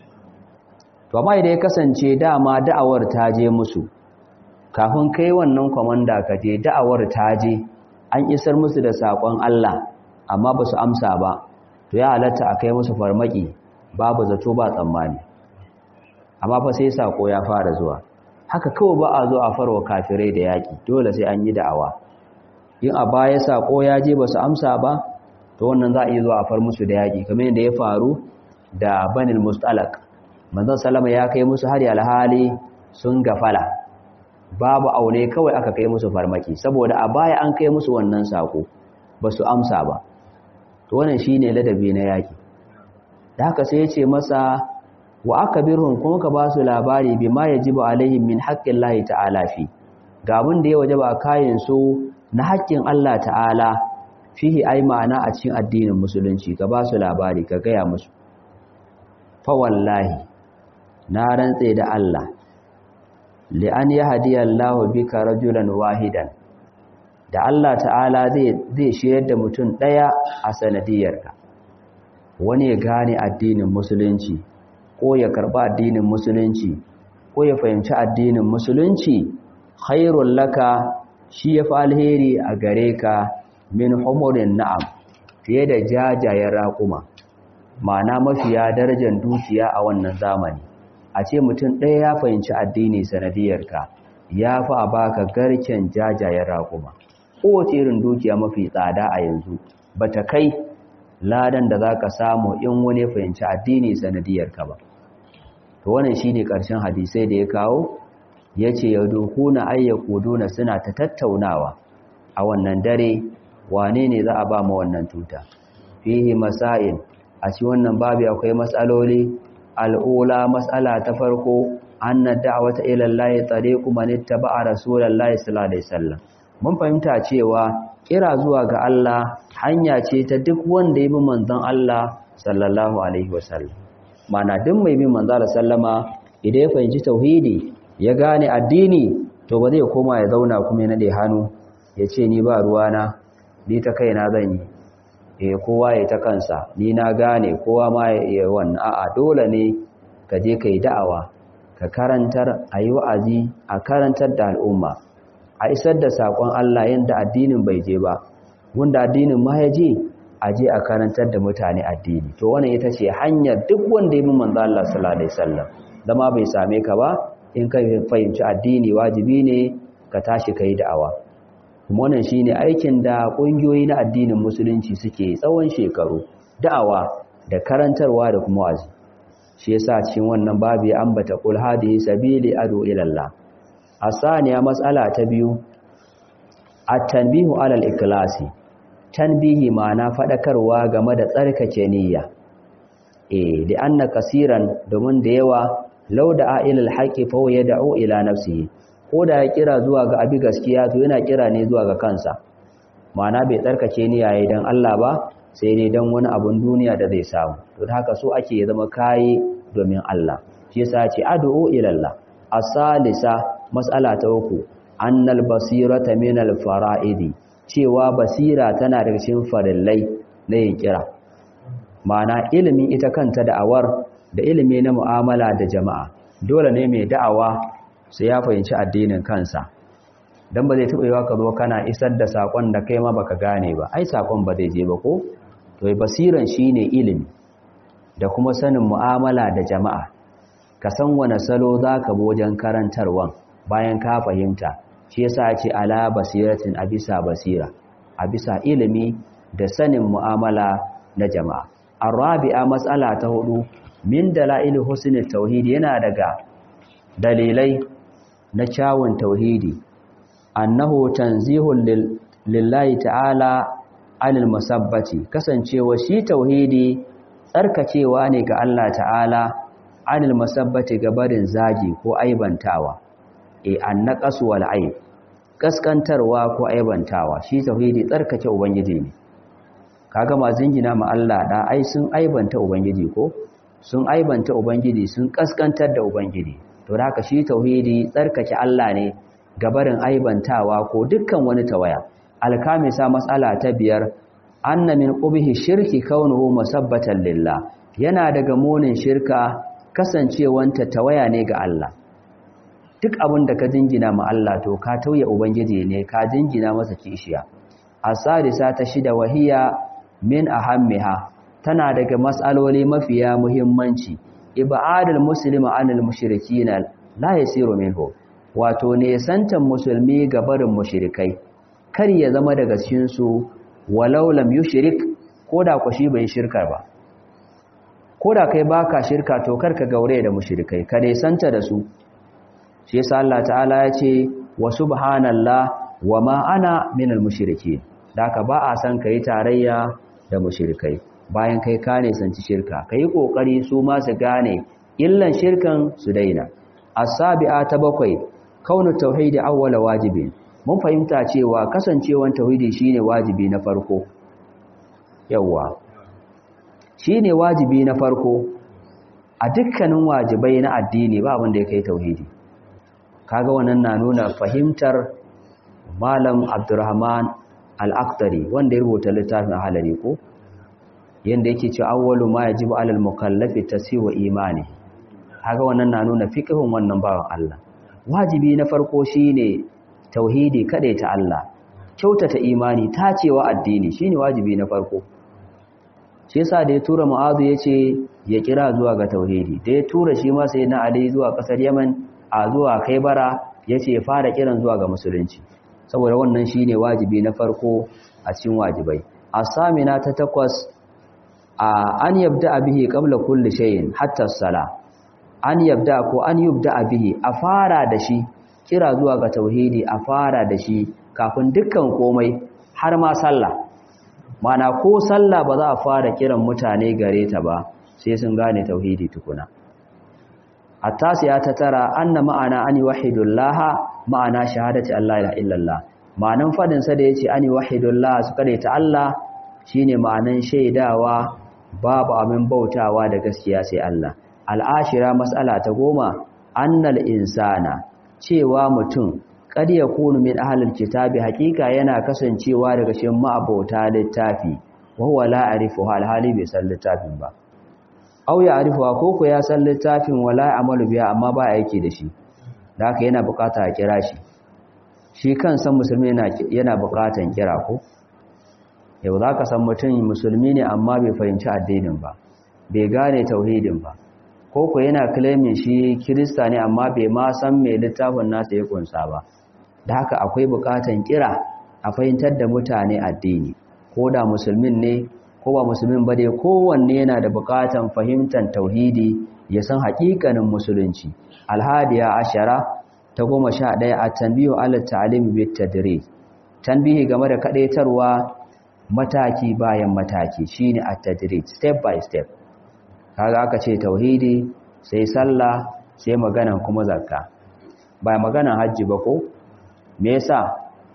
to amma idan ya kasance dama da'awar ta je musu kafin kai wannan komanda ka je da'awar ta je an isar musu da sakon Allah amma ba su amsa ba to ya halatta a kai musu farmaki babu zato ba tsammani amma fa sai sako ya fara zuwa haka kawai ba a zo a farwa kafirai da yaki dole sai an yi da'awa in a baya sako ya je ba su amsa ba to wannan za a yi zuwa a far musu da yaki kamar yadda ya faru da banil mustalak manzon salama ya kai musu hari alhali sun gafala babu aune kawai aka kai musu farmaki saboda a baya an kai musu wannan sako ba su amsa ba to wannan shine ladabi na yaki da haka sai ya ce masa wa akabirhum kuma ka ba su labari bima yajibu alaihim min haqqillahi ta'ala fi ga abin da ya wajaba kayan su na haƙƙin Allah ta'ala fihi ai ma'ana a cikin addinin musulunci ka ba su labari ka gaya musu fa wallahi na rantse da Allah li an yahdiyallahu bika rajulan wahidan da Allah ta'ala zai zai shiyar da mutum daya a sanadiyarka wani ya gane addinin musulunci ko ya karba addinin musulunci ko ya fahimci addinin musulunci khairul laka shi ya fi alheri a gare ka min humurin na'am fiye da jajayen raƙuma ma'ana mafiya darajar dukiya a wannan zamani a ce mutum ɗaya ya fahimci addini sanadiyarka ya fi a baka garken jajayen raƙuma kowace irin dukiya mafi tsada a yanzu ba ta kai ladan da za ka samu in wani fahimci addini sanadiyarka ba to wannan shi ne ƙarshen hadisai da ya kawo ya ce ya dokuna ayyakuduna suna ta tattaunawa a wannan dare wane ne za a ba ma wannan tuta fihi masail a ci wannan babu akwai matsaloli al'ula matsala ta farko anna da'wata ila Allah tariqu man ittaba'a rasulullahi sallallahu alaihi wasallam mun fahimta cewa kira zuwa ga Allah hanya ce ta duk wanda ya bi manzon Allah sallallahu alaihi wasallam mana duk mai bin manzon Allah sallama idan ya fahimci tauhidi ya gane addini to ba zai koma ya zauna kuma ya nade hannu ya ce ni ba ruwana ni ta kaina zan yi eh kowa ya ta kansa ni na gane kowa ma ya wannan a'a dole ne ka je kai da'awa ka karantar ayi wa'azi a karantar da al'umma a isar da sakon Allah yanda addinin bai je ba wanda addinin ma ya je a je a karantar da mutane addini to wannan ita ce hanyar duk wanda ya bi manzo Allah sallallahu alaihi wasallam zama bai same ka ba in ka fahimci addini wajibi ne ka tashi kai da'awa kuma wannan shine aikin da kungiyoyi na addinin musulunci suke tsawon shekaru da'awa da karantarwa da kuma wazi shi yasa cikin wannan babu ya ambata qul hadihi sabili adu ila Allah asaniya mas'ala ta biyu at-tanbihu ala al-ikhlasi tanbihi ma'ana fadakarwa game da tsarkake niyya eh da anna kasiran domin da yawa law da ilal haqqi fa yad'u ila nafsihi ko da ya kira zuwa ga abi gaskiya to yana kira ne zuwa ga kansa ma'ana bai tsarkake niyya yayin dan Allah ba sai dai dan wani abun duniya da zai samu to da haka so ake ya zama kai domin Allah shi yasa ce ad'u ila Allah asalisa mas'ala ta uku annal basirata min al fara'idi cewa basira tana daga cikin farillai na yin kira ma'ana ilimin ita kanta da'awar da ilimi na mu'amala da jama'a dole ne mai da'awa sai ya fahimci addinin kansa dan ba zai taɓa yiwa ka zo kana isar da sakon da kai ma baka gane ba ai sakon ba zai je ba ko to basiran shine ilimi da kuma sanin mu'amala da jama'a ka san wane salo zaka bi wajen karantarwan bayan ka fahimta shi yasa ce ala basiratin a bisa basira a bisa ilimi da sanin mu'amala na jama'a arabi'a mas'ala ta hudu min dalail husnul tauhid yana daga dalilai na kyawun tauhidi annahu tanzihun lillahi ta'ala anil musabbati kasancewa shi tauhidi tsarkacewa ne ga Allah ta'ala anil musabbati ga barin zagi ko aibantawa e annaqasu wal aib kaskantarwa ko aibantawa shi tauhidi tsarkake ubangiji ne kaga ma zingina ma Allah da ai sun aibanta ubangiji ko sun aibanta ubangiji sun kaskantar da ubangiji to da haka shi tauhidi tsarkake Allah ne gabarin aibantawa ko dukkan wani tawaya alkamisa matsala ta biyar anna min qubhi shirki kaunuhu musabbatan lillah yana daga munin shirka kasancewanta tawaya ne ga Allah duk abin da ka jingina ma Allah to ka tauye ubangiji ne ka jingina masa kishiya asadisa ta shida wahiya min ahammiha tana daga mas'aloli mafiya muhimmanci ibadul muslima anil mushrikina la yasiru minhu wato ne santan musulmi ga barin mushrikai kar ya zama daga cikin su walau lam yushrik koda ku shi bai shirka ba koda kai baka shirka to kar ka gaure da mushrikai ka dai santa da su shi yasa Allah ta'ala ya ce wa subhanallah wa ma ana minal mushrikeen daka ba a san kai tarayya da mushrikai bayan kai ka ne sanci shirka kai kokari su ma su gane illan shirkan su daina as-sabi'a ta bakwai kaunu tauhidi awwala wajibin mun fahimta cewa kasancewan tauhidi shine wajibi na farko yawa shine wajibi na farko a dukkanin wajibai na addini ba abin da ya kai tauhidi kaga wannan na nuna fahimtar malam abdurrahman al-aqtari wanda ya rubuta littafin halari ko yanda yake cewa awwalu ma yajibu alal mukallafi tasiwa imani kaga wannan na nuna fiqhun wannan bawan Allah wajibi na farko shine tauhidi ta Allah kyautata imani tacewa addini shine wajibi na farko shi yasa da ya tura mu'azu yace ya kira zuwa ga tauhidi da ya tura shi ma sai na ali zuwa kasar yaman a zuwa kaibara yace fara kiran zuwa ga musulunci saboda wannan shine wajibi na farko a cikin wajibai asamina ta takwas an yabda bihi qabla kulli shay'in hatta as-sala an yabda ko an yubda bihi a fara da shi kira zuwa ga tauhidi a fara da shi kafin dukkan komai har ma sallah mana ko sallah ba za a fara kiran mutane gare ta ba sai sun gane tauhidi tukuna attasiya ta tara anna ma'ana an yuwahhidullaha ma'ana shahadati Allah ila illallah ma'anan fadin sa da yace an yuwahhidullah su kare ta Allah shine ma'anan shaidawa babu abin bautawa da gaskiya sai Allah al'ashira mas'ala ta goma annal insana cewa mutum kad yakunu min ahlil kitabi hakika yana kasancewa daga cikin ma'abota littafi wa huwa la arifu hal hali bai san littafin ba aw ya arifu ko ko ya san littafin wala amalu biya amma ba aiki da shi da haka yana bukata a kira shi shi kansa musulmi yana yana bukatan kira ko yau za ka san mutum musulmi ne amma bai fahimci addinin ba bai gane tauhidin ba ko ku yana claiming shi kirista ne amma bai ma san mai littafin nasa ya kunsa ba da haka akwai bukatan kira a fahimtar da mutane addini ko da musulmin ne ko ba musulmin ba dai kowanne yana da bukatan fahimtar tauhidi ya san haƙiƙanin musulunci alhadiya ashara ta goma sha ɗaya a tanbiyu ala ta'alimi bit tadrij tanbihi game da kadaitarwa mataki bayan mataki shine at-tadrij step by step kaga aka ce tauhidi sai sallah sai maganan kuma zakka ba maganan hajji ba ko me yasa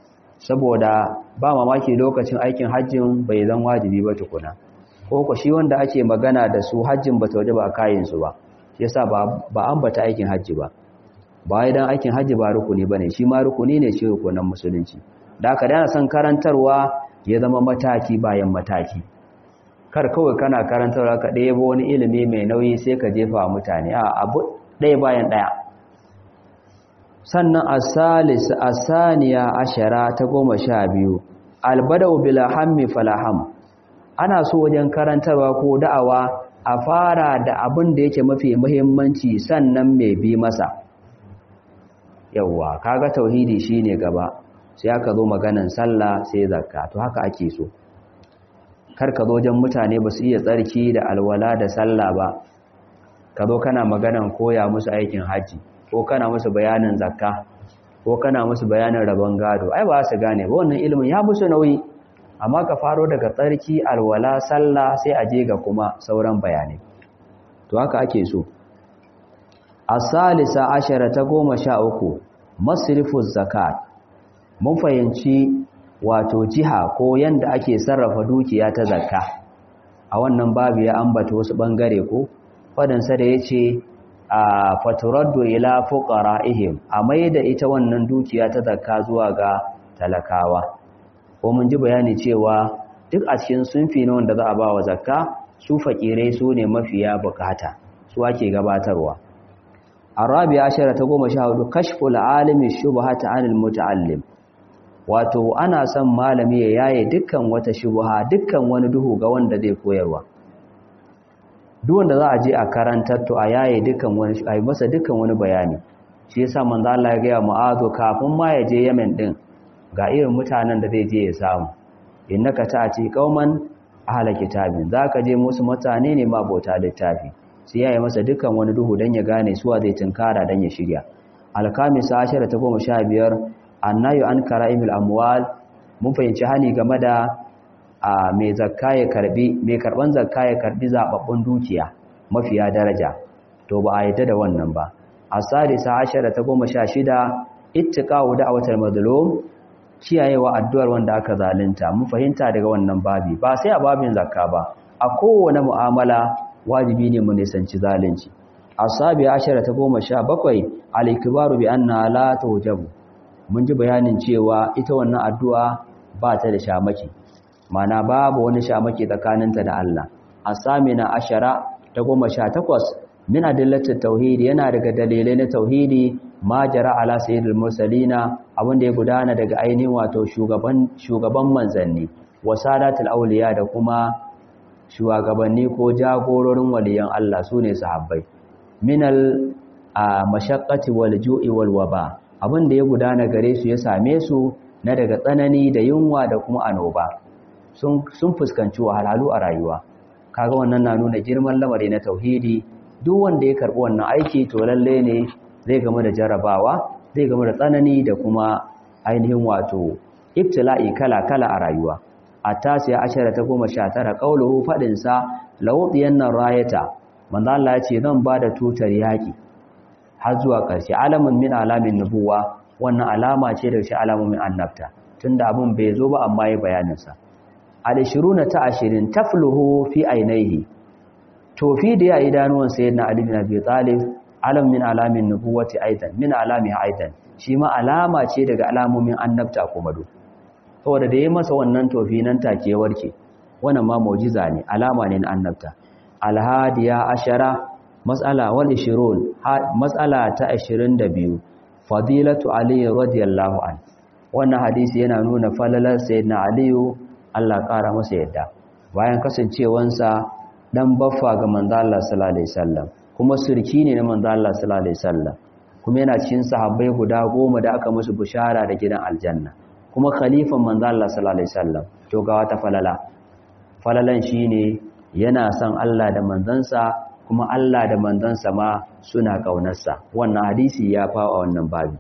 saboda ba mamaki lokacin aikin hajjin bai zan wajibi ba tukuna ko ko shi wanda ake magana da su hajjin ba ta waje ba kayin su ba yasa ba ba ambata aikin hajji ba ba idan aikin hajji ba rukuni bane shi ma rukuni ne shi rukunan musulunci da haka dana son karantarwa ya zama mataki bayan mataki kar kawai kana karantarwa ka ɗaya wani ilimi mai nauyi sai ka jefa mutane a abu ɗaya bayan ɗaya sannan asalis asaniya ashara ta goma sha biyu albadau bila hammi falaham ana so wajen karantarwa ko da'awa a fara da abin da yake mafi muhimmanci sannan mai bi masa yawwa kaga tauhidi shine gaba sai aka zo maganan sallah sai zakka to haka ake so kar ka zo wajen mutane ba su iya tsarki da alwala da sallah ba ka zo kana maganan koya musu aikin haji ko kana musu bayanin zakka ko kana musu bayanin rabon gado ai ba su gane ba wannan ilimin ya musu nauyi amma ka faro daga tsarki alwala sallah sai a je ga kuma sauran bayanai to haka ake so asalisa ashara ta goma sha uku masrifu zakat mun fahimci wato jiha ko yanda ake sarrafa dukiya ta zakka a wannan babu ya ambata wasu bangare ko fadansa da yace a faturaddu ila fuqara'ihim a maida ita wannan dukiya ta zakka zuwa ga talakawa ko mun ji bayani cewa duk a cikin sunfi na wanda za a ba wa zakka su fakirai su ne mafiya bukata su ake gabatarwa arabi ashara ta goma sha hudu kashful alimi shubhata anil muta'allim wato ana son malami ya yaye dukkan wata shubha dukkan wani duhu ga wanda zai koyarwa duk wanda za a je a karantar to a yaye dukkan wani a yi masa dukkan wani bayani shi yasa manzo Allah ya ga Mu'adh kafin ma ya je Yemen din ga irin mutanen da zai je ya samu innaka ta'ati qauman ahla kitabin zaka je musu mutane ne ma bauta littafi sai yayi masa dukkan wani duhu dan ya gane suwa zai tunkara dan ya shirya alkamisa ashara ta goma sha biyar annayu an kara'imul amwal mun fahimci hani game da a mai zakka ya karbi mai karban zakka ya karbi zababbun dukiya mafiya daraja to ba a yadda da wannan ba asadisa ashara ta goma sha shida ittiqa'u da'watal mazlum kiyayewa addu'ar wanda aka zalunta mun fahimta daga wannan babi ba sai a babin zakka ba a kowane mu'amala wajibi ne mu nisanci zalunci asabi ashara ta goma sha bakwai al-ikbaru bi anna la tujabu mun ji bayanin cewa ita wannan addu'a ba ta da shamaki mana babu wani shamaki tsakaninta da Allah asamina ashara ta goma sha takwas min adillatit tauhidi yana daga dalilai na tauhidi ma jara ala sayyidil mursalina abinda ya gudana daga ainihin wato shugaban shugaban manzanni wasadatul auliya da kuma shugabanni ko jagororin waliyan Allah sune sahabbai minal mashaqqati wal ju'i wal waba abinda ya gudana gare su ya same su na daga tsanani da yunwa da kuma anoba sun sun fuskanci wahalhalu a rayuwa kaga wannan na nuna girman lamari na tauhidi duk wanda ya karbi wannan aiki to lalle ne zai game da jarabawa zai game da tsanani da kuma ainihin wato ibtila'i kala-kala a rayuwa a tasiya ashara ta goma sha tara ƙauluhu faɗinsa lawuɗiyan nan rayata manzo Allah ya ce zan ba da tutar yaƙi har zuwa ƙarshe alamun min alamin nubuwa wannan alama ce da shi alamomin annabta tunda abin bai zo ba amma ya bayaninsa al-ishiruna ta ashirin tafluhu fi ainihi tofi da ya idanuwan sayyidina ali bin abi talib alam min alamin nubuwati aidan min alamiha aidan shi ma alama ce daga alamomin annabta kuma do saboda da yayi masa wannan tofi nan take warke wannan ma mu'jiza ne alama ne na annabta alhadiya ashara mas'ala wal 20 mas'ala ta 22 fadilatu ali radiyallahu an wannan hadisi yana nuna falalar sayyidina ali Allah kara masa yadda bayan kasancewansa dan baffa ga manzo Allah sallallahu alaihi wasallam kuma surki ne na manzo Allah sallallahu alaihi wasallam kuma yana cikin sahabbai guda goma da aka musu bushara da gidan aljanna kuma khalifan manzo Allah sallallahu alaihi wasallam to ga wata falala falalan shine yana son Allah da manzansa kuma Allah da manzansa ma suna kaunarsa wannan hadisi ya fawa wannan babi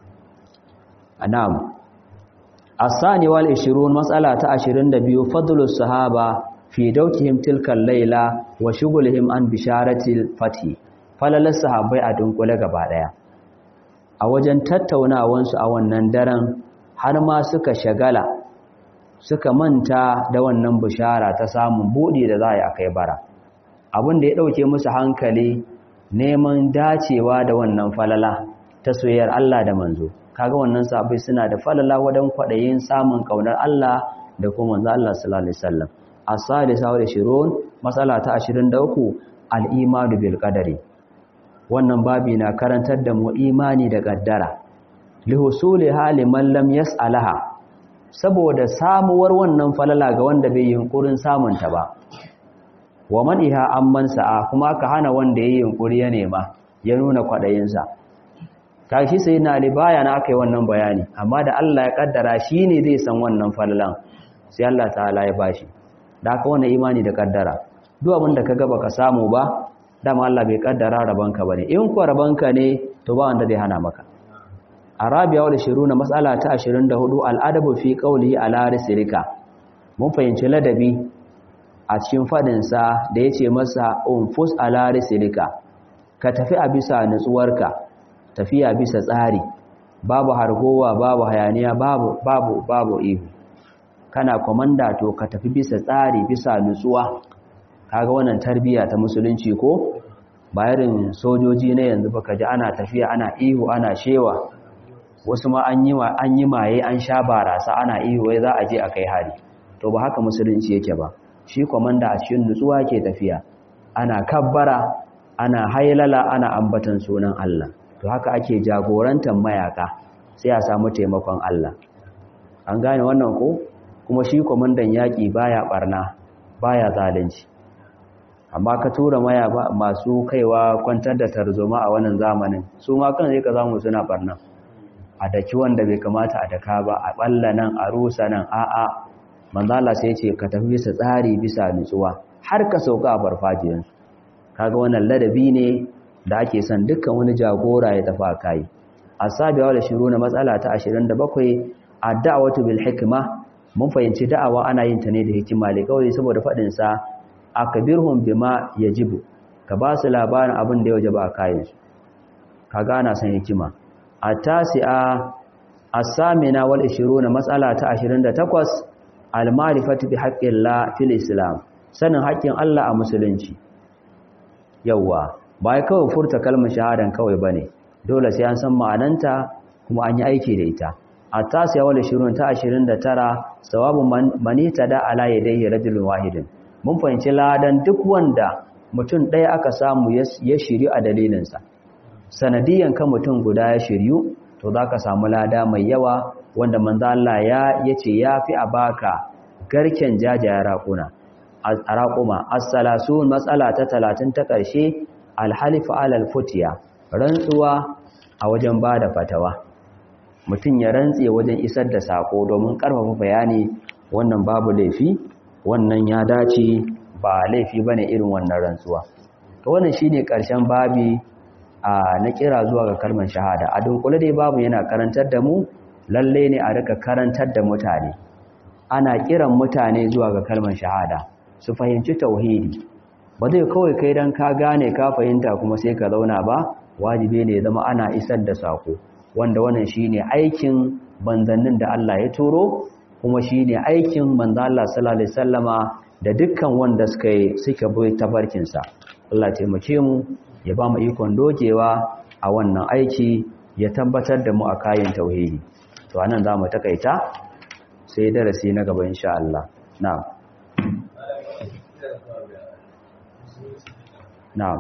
anam asani wal 20 mas'ala ta 22 fadlus sahaba fi daukihim tilkan laila wa shugulihim an bisharatil fati falalar sahabbai a dunkule gaba daya a wajen tattaunawansu a wannan daren har ma suka shagala suka manta da wannan bishara ta samun buɗi da za a yi a kai bara abin da ya ɗauke musu hankali neman dacewa da wannan falala ta soyayyar Allah da manzo kaga wannan sahabbai suna da falala wadan kwaɗayin samun ƙaunar Allah da kuma manzo Allah sallallahu alaihi wasallam as-salisa wa 20 masala ta 23 al-imanu bil qadari wannan babi na karantar da mu imani da kaddara li husuli hali man lam yas'alaha saboda samuwar wannan falala ga wanda bai yunkurin samun ta ba wa man iha amman sa'a kuma ka hana wanda yayi yunkuri ya nema ya nuna kwadayin sa kashi sai na ali baya na akai wannan bayani amma da Allah ya kaddara shine zai san wannan falalan sai Allah ta'ala ya bashi da aka wannan imani da kaddara duk abin da kaga baka samu ba dama Allah bai kaddara rabanka bane in kuwa rabanka ne to ba wanda zai hana maka arabiya wal shiruna mas'ala ta 24 al'adabu fi qawlihi ala risilika mun fahimci ladabi a cikin fadin sa da yace masa unfus ala risilika ka tafi a bisa nutsuwarka tafiya bisa tsari babu hargowa babu hayaniya babu babu babu ihu kana komanda to ka tafi bisa tsari bisa nutsuwa kaga wannan tarbiya ta musulunci ko bayarin sojoji na yanzu baka ji ana tafiya ana ihu ana shewa wasu ma an yi maye an sha barasa ana ihu wai za a je a kai hari to ba haka musulunci yake ba shi kwamanda a cikin nutsuwa ke tafiya ana kabbara ana hailala ana ambatan sunan Allah to haka ake jagorantar mayaka sai a samu taimakon Allah an gane wannan ko kuma shi kwamandan yaƙi baya barna baya zalunci amma ka tura maya masu kaiwa kwantar da tarzoma a wannan zamanin su ma kan zai ka zamu suna barna a daki wanda bai kamata a daka ba a balla nan a rusa nan a'a manzala sai ce ka tafi bisa tsari bisa nutsuwa har ka sauka a farfajiyansu kaga wannan ladabi ne da ake son dukkan wani jagora ya tafi a kai asabiya da shiru na matsala ta 27 ad-da'watu bil hikma mun fahimci da'awa ana yin ta ne da hikima le kawai saboda fadin sa akbirhum bima yajibu ka ba su labarin abin da ya wajaba a kayan su kaga ana son hikima at-tasi'a as-samina wal 20 matsala ta 28 al-ma'rifatu bi haqqillah fil islam sanin haƙƙin Allah a musulunci yawwa ba kawai furta kalmar shahadan kawai bane dole sai an san ma'ananta kuma an yi aiki da ita at-tasi'a wal 20 ta 29 sawabun manita da ala yadayhi rajulun wahidin mun fahimci ladan duk wanda mutum ɗaya aka samu ya shiryu a dalilinsa sanadiyan kan mutum guda ya shiryu to za ka samu lada mai yawa wanda manzo Allah ya yace yafi a baka garken jajaya raƙuna a raƙuma as-salasun matsala ta 30 ta ƙarshe al-halif alal futiya rantsuwa a wajen bada fatawa mutum ya rantse wajen isar da sako domin karfafa bayani wannan babu laifi wannan ya dace ba laifi bane irin wannan rantsuwa to wannan shine ƙarshen babi a na kira zuwa ga kalmar shahada a dunkule dai babu yana karantar da mu lalle ne a rika karantar da mutane ana kiran mutane zuwa ga kalmar shahada su fahimci tauhidi ba zai kawai kai dan ka gane ka fahimta kuma sai ka zauna ba wajibi ne zama ana isar da sako wanda wannan shine aikin banzannin da Allah ya turo kuma shine aikin manzo Allah sallallahu alaihi wasallama da dukkan wanda suka suka bi tabarkin sa Allah ya taimake mu ya ba mu ikon dogewa a wannan aiki ya tabbatar da mu a kayan tauhidi to anan za mu takaita sai darasi na gaba insha Allah na'am na'am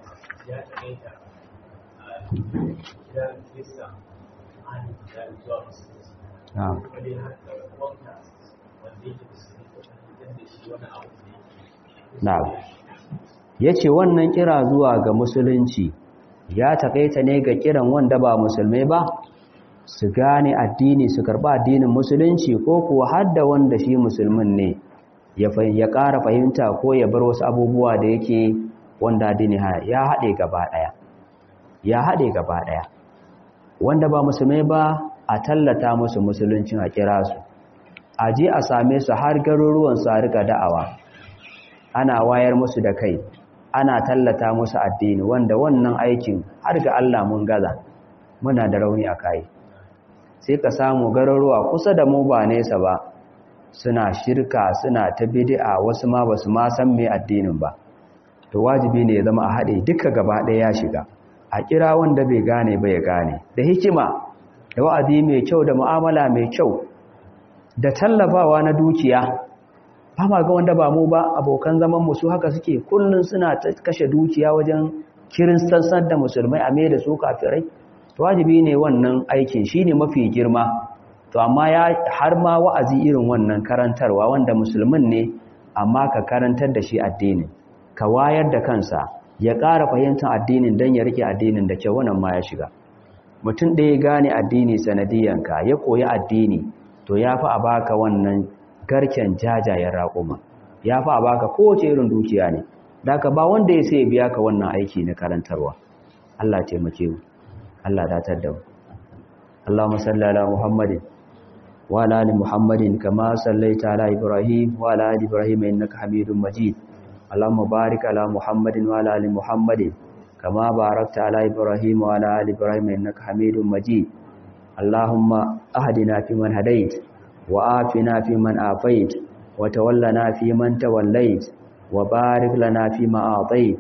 na'am na'am ya ce wannan kira zuwa ga musulunci ya takaita ne ga kiran wanda ba musulmai ba su gane addini su karba addinin musulunci ko kuwa hadda wanda shi musulmin ne ya ƙara fahimta ko ya bar wasu abubuwa da yake wanda addini ya haɗe gaba ɗaya ya haɗe gaba ɗaya wanda ba musulmai ba a tallata musu musuluncin a kira su a je a same su har garuruwan su a rika da'awa ana wayar musu da kai ana tallata musu addini wanda wannan aikin har ga Allah mun gaza muna da rauni a kai sai ka samu garuruwa kusa da mu ba nesa ba suna shirka suna ta bid'a wasu ma basu ma san me addinin ba to wajibi ne ya zama a haɗe duka gaba ɗaya ya shiga a kira wanda bai gane ba ya gane da hikima da wa'azi mai kyau da mu'amala mai kyau da tallafawa na dukiya ba ma ga wanda ba mu ba abokan zaman mu su haka suke kullun suna ta kashe dukiya wajen kiristansan da musulmai a mai da su kafirai to wajibi ne wannan aikin shine mafi girma to amma ya har ma wa'azi irin wannan karantarwa wanda musulmin ne amma ka karantar da shi addinin ka wayar da kansa ya ƙara fahimtar addinin don ya rike addinin da kyau wannan ma ya shiga mutum ɗaya gane addini sanadiyanka ya koyi addini to ya fi a baka wannan garken jajayen raƙuma ya fi a baka kowace irin dukiya ne daga ba wanda ya sai biya ka wannan aiki na karantarwa Allah taimake mu Allah datar da mu Allahumma salli ala Muhammadin wa ala ali Muhammadin kama sallaita ala Ibrahim wa ala ali Ibrahim innaka Hamidum Majid Allahumma barik ala Muhammadin wa ala ali Muhammadin kama barakta ala Ibrahim wa ala ali Ibrahim innaka Hamidum Majid Allahumma ahdina fi man hadait وآفنا فيمن آفيت وتولنا فيمن توليت وبارك لنا فيما أعطيت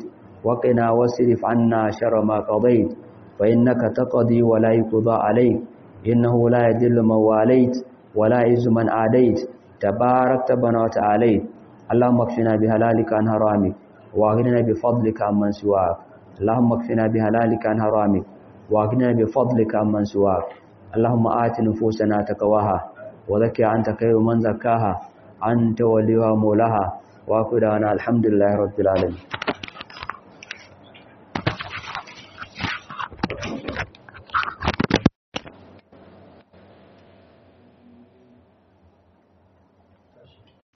وقنا واصرف عنا شر ما قضيت فإنك تقضي ولا يقضى عليك إنه لا يذل من واليت ولا يعز من عاديت تباركت بنا وتعاليت اللهم اكفنا بهلالك عن حرامك واغننا بفضلك عمن سواك اللهم اكفنا بهلالك عن حرامك واغننا بفضلك عمن سواك اللهم آت نفوسنا تقواها وزكي أنت خير من زكاها أنت وليها مولاها وأكدنا الحمد لله رب العالمين